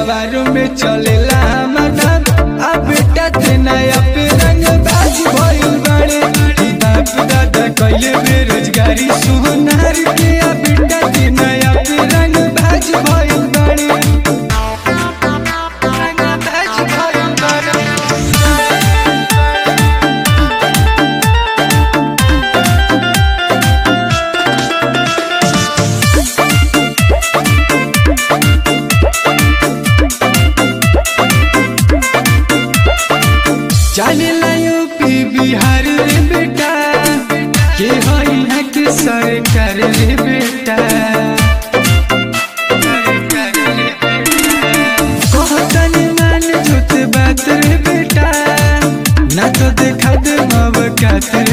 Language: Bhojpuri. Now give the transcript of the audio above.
जवारों में चलेला हमर नाम आ बेटा ते नया पे रंग बाज भइल बाड़े ई बाप दादा कइले बेरोजगारी सुनार के आ बेटा ते नया पे रंग बाज भइल बाड़े रंग बाज भइल बाड़े चलेला यूपी बिहार रे बेटा के हई है के सरकार रे बेटा कहतन मान झूठ बात रे बेटा ना तो देखा दे मवकात